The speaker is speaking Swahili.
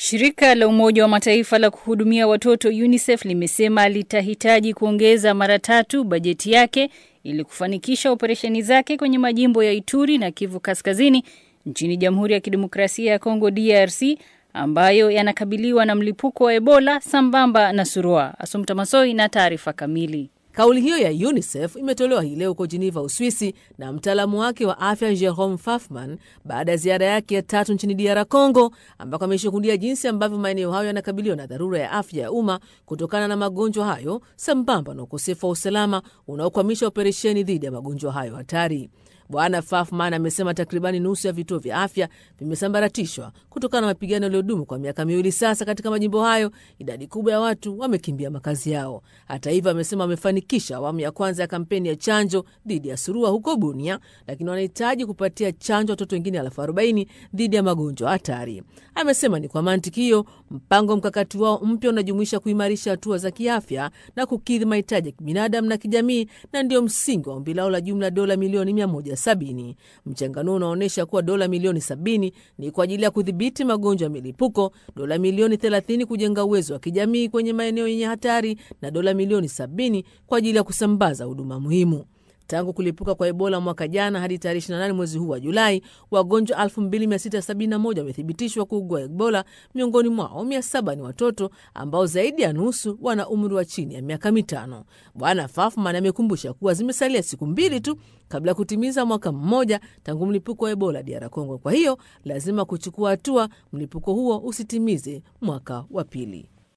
Shirika la Umoja wa Mataifa la kuhudumia watoto UNICEF limesema litahitaji kuongeza mara tatu bajeti yake ili kufanikisha operesheni zake kwenye majimbo ya Ituri na Kivu Kaskazini nchini Jamhuri ya Kidemokrasia ya Kongo DRC ambayo yanakabiliwa na mlipuko wa Ebola sambamba na surua. Asumta Masoi na taarifa kamili. Kauli hiyo ya UNICEF imetolewa hii leo huko Geneva, Uswisi, na mtaalamu wake wa afya Jerome Fafman baada ya ziara yake ya tatu nchini DR Congo, ambako ameshuhudia jinsi ambavyo maeneo hayo yanakabiliwa na dharura ya afya ya umma kutokana na magonjwa hayo sambamba na ukosefu wa usalama unaokwamisha operesheni dhidi ya magonjwa hayo hatari. Bwana Fafman amesema takribani nusu ya vituo vya afya vimesambaratishwa kutokana na mapigano yaliyodumu kwa miaka miwili sasa katika majimbo hayo. Idadi kubwa ya watu wamekimbia makazi yao. Hata hivyo, amesema wamefanikisha awamu ya kwanza ya kampeni ya chanjo dhidi ya surua huko Bunia, lakini wanahitaji kupatia chanjo watoto wengine elfu arobaini dhidi ya magonjwa hatari. Amesema ni kwa mantiki hiyo mpango mkakati wao mpya unajumuisha kuimarisha hatua za kiafya na kukidhi mahitaji ya kibinadamu na kijamii, na ndio msingi wa ombi lao la jumla dola milioni mia moja sabini. Mchanganuo unaonyesha kuwa dola milioni sabini ni kwa ajili ya kudhibiti magonjwa ya milipuko, dola milioni thelathini kujenga uwezo wa kijamii kwenye maeneo yenye hatari na dola milioni sabini kwa ajili ya kusambaza huduma muhimu. Tangu kulipuka kwa Ebola mwaka jana hadi tarehe 28 mwezi huu wa Julai, wagonjwa 2671 wamethibitishwa kuugua Ebola. Miongoni mwao 700 ni watoto ambao zaidi ya nusu wana umri wa chini ya miaka mitano. Bwana Fafman amekumbusha kuwa zimesalia siku mbili tu kabla ya kutimiza mwaka mmoja tangu mlipuko wa Ebola DR Congo. Kwa hiyo lazima kuchukua hatua mlipuko huo usitimize mwaka wa pili.